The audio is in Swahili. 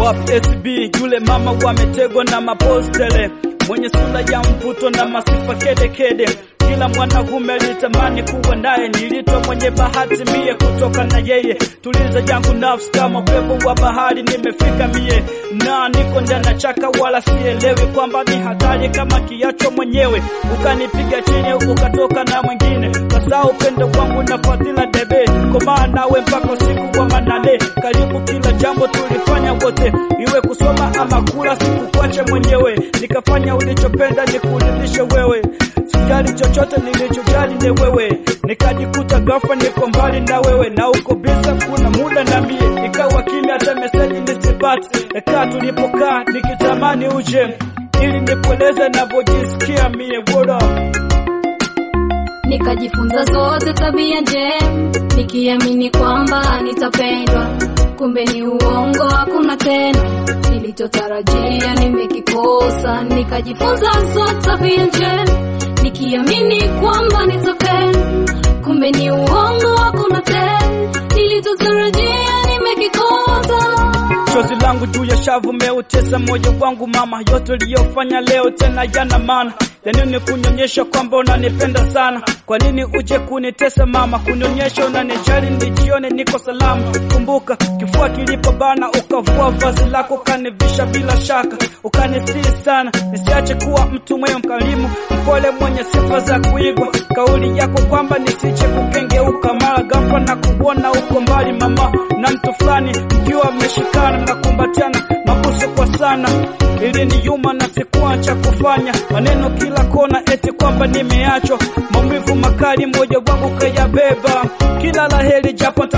wapi SB yule mama wametegwa na mapostele mwenye sura ya mvuto na masifa kede kede kila mwanaume alitamani kuwa naye, nilitwa mwenye bahati mie kutoka na yeye. Tuliza yangu nafsi kama upepo wa bahari, nimefika mie na niko ndani ya chaka, wala sielewi kwamba ni hatari kama kiacho mwenyewe, ukanipiga chini ukatoka na mwingine, kasa upendo wangu na fadhila debe, komaa nawe mpaka usiku wa manane. Karibu kila jambo tulifanya wote, iwe kusoma ama kula, sikukuache mwenyewe, nikafanya ulichopenda nikuridhishe wewe sijali chochote nilichojali ni wewe, nikajikuta ghafla niko mbali na wewe na uko bisa, kuna muda na mie ikawa kimya, hata meseji nisipate. Ekaa tulipokaa nikitamani uje ili nikueleze navyojisikia mie woda Nikajifunza zote tabia njema, nikiamini kwamba nitapendwa, kumbe ni uongo, hakuna tena nilichotarajia nimekikosa. Nikajifunza zote tabia njema, nikiamini kwamba nitapendwa, kumbe ni uongo, hakuna tena nilichotarajia nimekikosa. chozi langu juu ya shavu meutesa moyo wangu mama, yote uliyofanya leo tena yana maana ya nini kunyonyesha kwamba unanipenda sana? Kwa nini uje kunitesa mama, kunionyesha unanijali, nijione niko salama. Kumbuka kifua kilipobana, ukavua vazi lako ukanivisha bila shaka, ukanisii sana nisiache kuwa mtu mwema, mkarimu, mpole, mwenye sifa za kuigwa. Kauli yako kwamba nisije kukengeuka, mara ghafla na kuona uko mbali mama na mtu fulani, mkiwa mmeshikana na kumbatiana mabusu kwa sana ili ni yuma na sikuwa cha kufanya, maneno kila kona eti kwamba nimeachwa, maumivu makali moyo wangu kayabeba, kila laheri japo